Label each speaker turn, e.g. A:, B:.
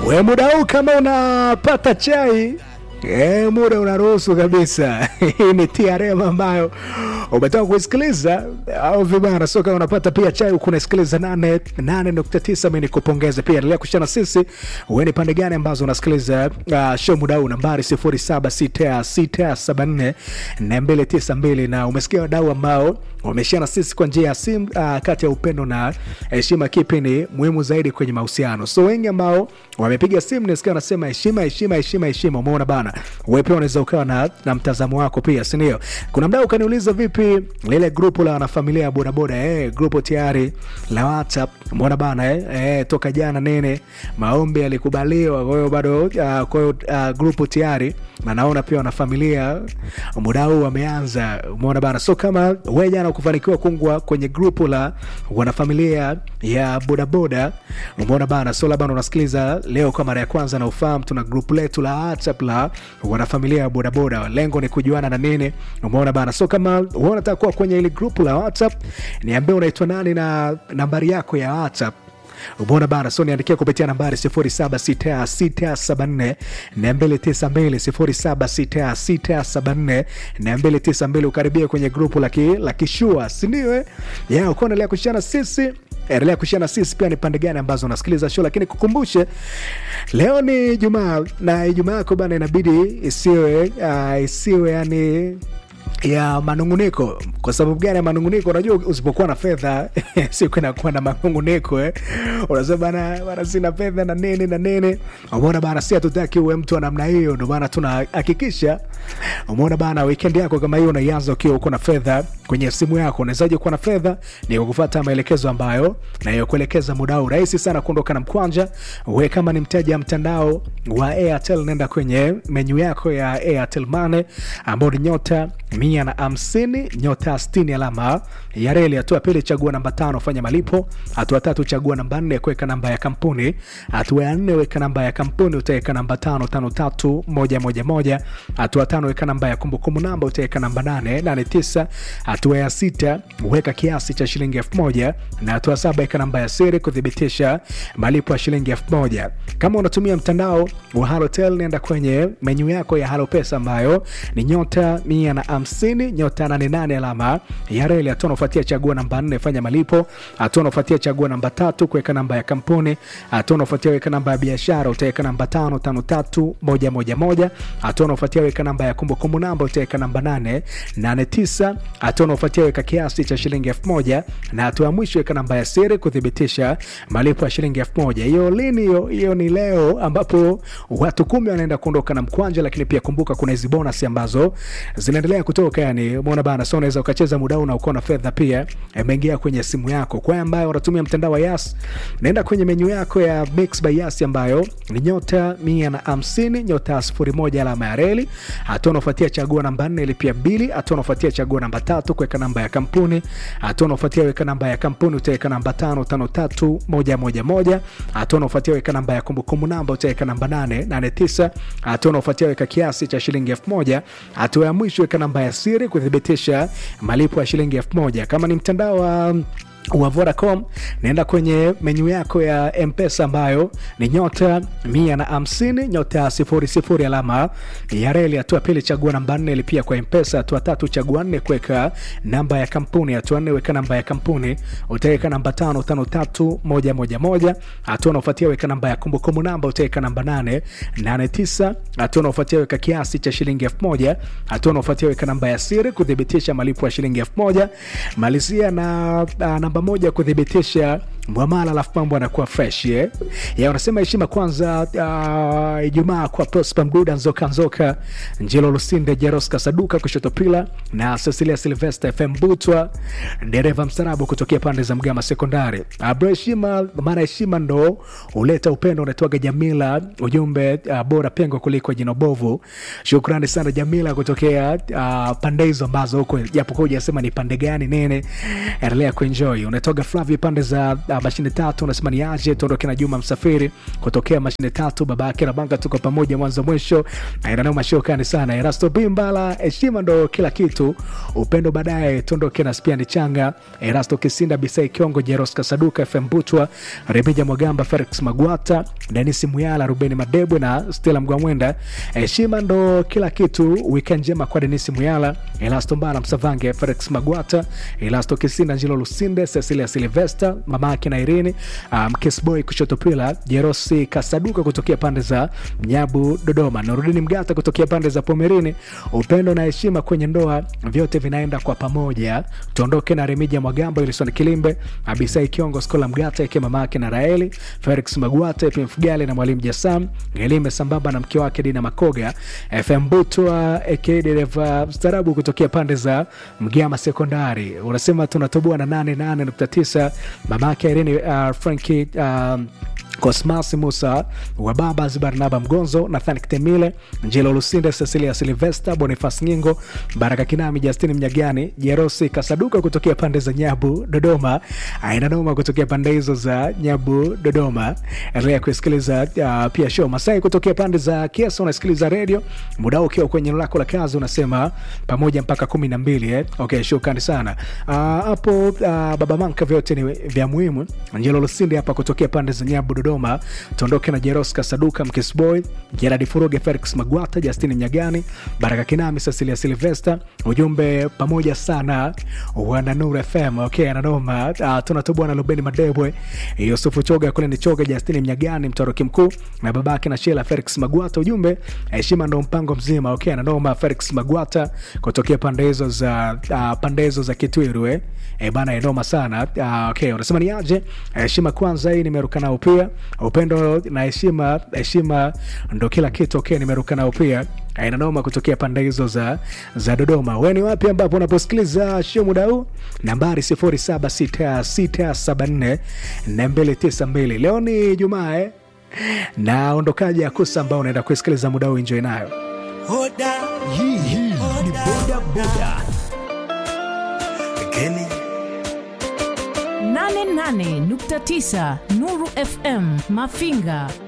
A: we muda huu kama unapata chai E, muda unaruhusu kabisa. Hii ni TRM ambayo umetoka kuisikiliza au vibara soka unapata pia chai huku unasikiliza 8.9. Mimi nikupongeze pia, endelea kushana sisi. Wewe ni pande gani ambazo unasikiliza uh, show muda huu? Nambari 076674 na 292 na umesikia wadau ambao wameshana sisi kwa njia ya simu uh, kati ya upendo na heshima, kipi ni muhimu zaidi kwenye mahusiano? So wengi ambao wamepiga simu nisikia wanasema heshima, heshima, heshima, heshima. Umeona bana, wewe pia unaweza ukawa na, na mtazamo wako pia, si ndio? Kuna mdau ukaniuliza vipi lile grupu la wanafamilia ya bodaboda eh, grupu tayari la WhatsApp. Umeona bana eh, eh, toka jana nene maombi yalikubaliwa, kwa hiyo bado uh, kwa hiyo uh, grupu tayari na naona pia wanafamilia muda huu wameanza. Umeona bana, so kama wewe jana kufanikiwa kuungwa kwenye grupu la wanafamilia ya bodaboda, umeona bana, so labda unasikiliza leo kwa mara ya kwanza na ufahamu, tuna grupu letu la WhatsApp la wanafamilia ya bodaboda, lengo ni kujuana na nini, umeona bana. So kama wewe unataka kuwa kwenye ile grupu la WhatsApp, niambie unaitwa nani na nambari yako ya WhatsApp Umeona bana, so niandikia kupitia nambari 076674 292 076674 ukaribia kwenye grupu la kishua, sindio? Ya uko endelea kushana sisi endelea kushana sisi pia ni pande gani ambazo unasikiliza show, lakini kukumbushe leo ni Jumaa na Ijumaa yako bana inabidi isiwe uh, isiwe yani ya manunguniko. Kwa sababu gani ya manunguniko? Unajua, usipokuwa na fedha siku inakuwa na manunguniko eh. Unasema bana, bana sina fedha na nini na nini. Umeona bana, si hatutaki uwe mtu wa namna hiyo, ndio maana tunahakikisha. Umeona bana, weekend yako kama hiyo unaianza ukiwa uko na fedha kwenye simu yako. Unawezaje kuwa na fedha? Ni kufuata maelekezo ambayo nayokuelekeza muda huu. Rahisi sana kuondoka na mkwanja. We kama ni mteja mtandao wa Airtel, nenda kwenye menyu yako ya Airtel Money ambao ni nyota mia na hamsini nyota sitini alama ya reli. Hatua pili, chagua namba tano, fanya malipo. Hatua tatu, chagua namba nne, kuweka namba ya kampuni. Hatua ya nne, weka namba ya kampuni, utaweka namba tano tano tatu moja moja moja. Hatua tano, weka namba ya kumbukumbu namba, utaweka namba nane nane tisa. Hatua ya sita, weka kiasi cha shilingi elfu moja na hatua saba, weka namba ya siri kuthibitisha malipo ya shilingi elfu moja. Kama unatumia mtandao wa Halotel, nenda kwenye menyu yako ya Halopesa ambayo ni nyota mia na hamsini nyota nane nane alama ya reli. Hatua unafuatia chagua namba nne fanya malipo. Hatua unafuatia chagua namba tatu kuweka namba ya kampuni. Hatua unafuatia weka namba ya biashara, utaweka namba tano tano tatu moja moja moja. Hatua unafuatia weka namba ya kumbukumbu namba, utaweka namba nane nane tisa. Hatua unafuatia weka kiasi cha shilingi elfu moja na hatua ya mwisho weka namba ya siri kuthibitisha malipo ya shilingi elfu moja. Hiyo lini? Hiyo hiyo ni leo ambapo watu kumi wanaenda kuondoka na mkwanja, lakini pia kumbuka kuna hizi bonus ambazo zinaendelea kutoka yani, umeona bana, so unaweza ukacheza muda huu na uko na fedha pia imeingia kwenye simu yako. Kwa ambayo unatumia mtandao wa Yas, naenda kwenye menyu yako ya Mix by Yas ambayo ni nyota mia na hamsini nyota sifuri moja alama ya reli. Hatua unafuatia chagua namba nne ilipia mbili. Hatua unafuatia chagua namba tatu kuweka namba ya kampuni. Hatua unafuatia weka namba ya kampuni utaweka namba tano tano tatu moja moja moja. Hatua unafuatia weka namba ya kumbukumbu namba utaweka namba nane nane tisa. Hatua unafuatia weka kiasi cha shilingi elfu moja. Hatua ya mwisho weka namba ya siri kuthibitisha malipo ya shilingi elfu moja. Kama ni mtandao wa wa Vodacom naenda kwenye menyu yako ya Mpesa ambayo ni nyota mia na hamsini nyota sifuri sifuri alama ya reli. Hatua pili chagua namba nne lipia kwa Mpesa. Hatua tatu chagua nne kuweka namba ya kampuni. Hatua nne weka namba ya kampuni, utaweka namba tano tano tatu moja moja moja. Hatua unaofuatia weka namba ya kumbukumbu namba, utaweka namba nane nane tisa. Hatua unaofuatia weka kiasi cha shilingi elfu moja. Hatua unaofuatia weka namba ya siri kuthibitisha malipo ya shilingi elfu moja. Malizia na uh, namba moja kuthibitisha mwamala, alafu mambo anakuwa fresh yeah. Ya unasema heshima kwanza. Uh, Ijumaa kwa Prosper Mduda, Nzoka Nzoka, Njelo Lusinde, Jeroska Saduka, kushoto pila na Cecilia Silvester, FM Butwa, dereva mstarabu kutokea pande za Mgama Sekondari. Abra heshima, maana heshima ndo huleta upendo. Unatoaga Jamila ujumbe uh, bora pengo kuliko jino bovu. Shukrani sana Jamila kutokea uh, pande hizo ambazo huko japokuwa hujasema ni pande gani nene, endelea kuenjoy. Unatoga Flavia pande za uh, uh, mashine tatu unasema ni aje tuondoke na Juma Msafiri kutokea mashine tatu, baba yake na banga, tuko pamoja mwanzo mwisho, nanao mashokani sana. Erasto Bimbala, heshima ndo kila kitu, upendo baadaye, tuondoke na Spiani Changa, Erasto Kisinda, Bisai Kiongo, Jeros Kasaduka, FM Butwa, Remija Mwagamba, Felix Magwata, Denis Muyala, Rubeni Madebwe na Stella Mgwamwenda. Heshima ndo kila kitu, weekend njema kwa Denis Muyala, Elasto Mbala, Msavange, Felix Magwata, Elasto Kisinda, Njilo Lusinde, Cecilia Silvester, mama yake na Irene, um, Kesboy kushoto pila, Jerosi Kasaduka kutokea pande za Nyabu Dodoma, Nurudini Mgata kutokea pande za Pomerini. Upendo na heshima kwenye ndoa vyote vinaenda kwa pamoja. Tuondoke na Remija Mwagamba, Wilson Kilimbe, Abisai Kiongo, Skola Mgata eke mama yake na Raeli, Felix Magwata, Epim Fugale na Mwalimu Jasam Ngelime sambamba na mke wake Dina Makoga, FM Butwa eke dereva starabu kutokea pande za Mgama Sekondari. Unasema tunatoboa na 88.9 mama yake Irene uh, Frankie um, Cosmas Musa wa Babas, Barnaba Mgonzo, Nathan Kitemile, Njelo Lusinde, Cecilia Silvesta, Bonifas Nyingo, Baraka Kinami, Justini Mnyagani, Jerosi Kasaduka kutokea pande za Nyabu Dodoma, aina noma kutokea pande hizo za Nyabu Dodoma. Endelea kusikiliza uh, pia show Masai kutokea pande za Kiesa, unasikiliza redio muda ukiwa kwenye eneo lako la kazi, unasema pamoja mpaka kumi na mbili eh? Okay, shukrani sana hapo. Uh, uh, baba manka, vyote ni vya muhimu. Njelo Lusinde hapa kutokea pande za Nyabu Dodoma. Tuondoke na Jeros Kasaduka, Mkisboy, Gerard Furuge, Felix Magwata, Justini Nyagani, Baraka Kinami, Cecilia Silvester. Ujumbe pamoja sana wana Nuru FM. Okay, ananoma. Uh, tunatobwa na Lubeni Madebwe, Yusufu Choga, kule ni Choga, Justini Mnyagani, mtoroki mkuu na babake na Shela Felix Magwata. Ujumbe heshima ndo mpango mzima. Okay, ananoma. Felix Magwata kutokea pande hizo za uh, pande hizo za Kitwiru eh. E bana enoma sana. Uh, okay, unasema ni aje? Heshima kwanza, hii nimeruka nao pia upendo na heshima, heshima ndo kila kitu. Okay, nimeruka nao pia aina noma kutokea pande hizo za, za Dodoma. We ni wapi ambapo unaposikiliza show muda huu? Nambari 076674 na 292. Leo ni Jumaa eh? na ondokaji ya kusa ambao unaenda kusikiliza muda huu, enjoy nayo.
B: Hoda,
C: Hii hii ni boda boda.
B: Kenny.
D: 88.9 Nuru FM Mafinga